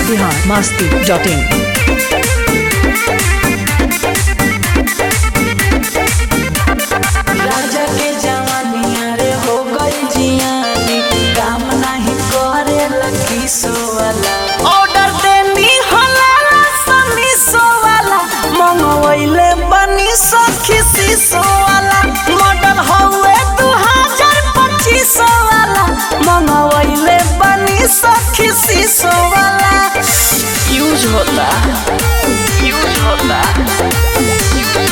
Bihar Masti dot in राजा के जवानिया रे हो गई जियानी काम नहीं करे लकी सोवाला ऑर्डर देनी होला सनी सोवाला मंगवैले बनी सखी सी सोवाला मॉडल हौवे दू हजार पच्चीस वाला मंगवैले बनी सखी सी सोवाला यूज होता यूज होता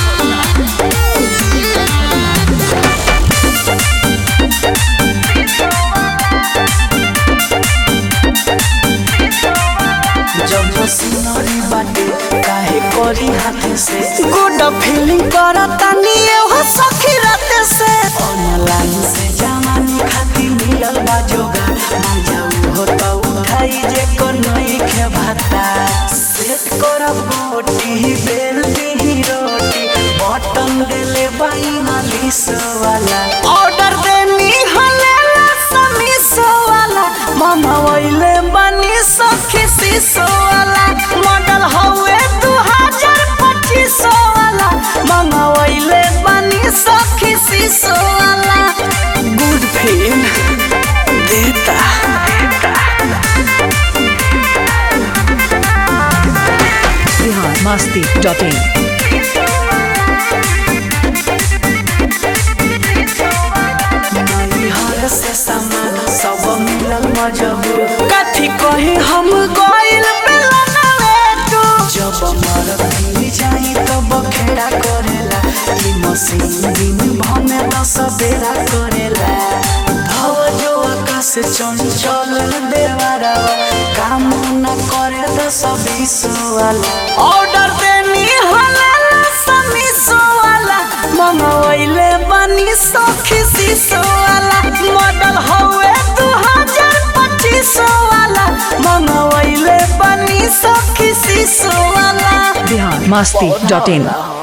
जब मशीनरी बाटे काहे करी हाथ से गुड फीलिंग करता निये हो सखी रात से ऑनलाइन से जमानी खाती मिलल बा जोगा मान जाऊ हो तो उठाई जे को नई खे भाता सेट करब गोटी बेल दी रोटी बटन देले बाई मालिश वाला ऑर्डर देनी हले समीस वाला मामा वैले बनी सखी सीसो वाला मॉडल हवे दू हजार पच्चीस वाला मामा वैले बनी सखी सीसो वाला गुड फील देता बिहार मस्ती डॉट इन नैहर से सामान सब मिलल मजबूर कथी कही हम गइल बेलनवे तू जब मर मिल जाई तब खेड़ा करेला ई मशीन दिन भमे दस बेरा करेला भव जो आकाश चंचल देवारा काम न करे दस बीस वाला ऑर्डर देनी होला समीस वाला मंगवैले बनी सखी सीसो वाला मॉडल हवे दू हजार पच्चीस वाला मंगवैले बनी सखी सीसो वाला बिहार मस्ती डॉट इन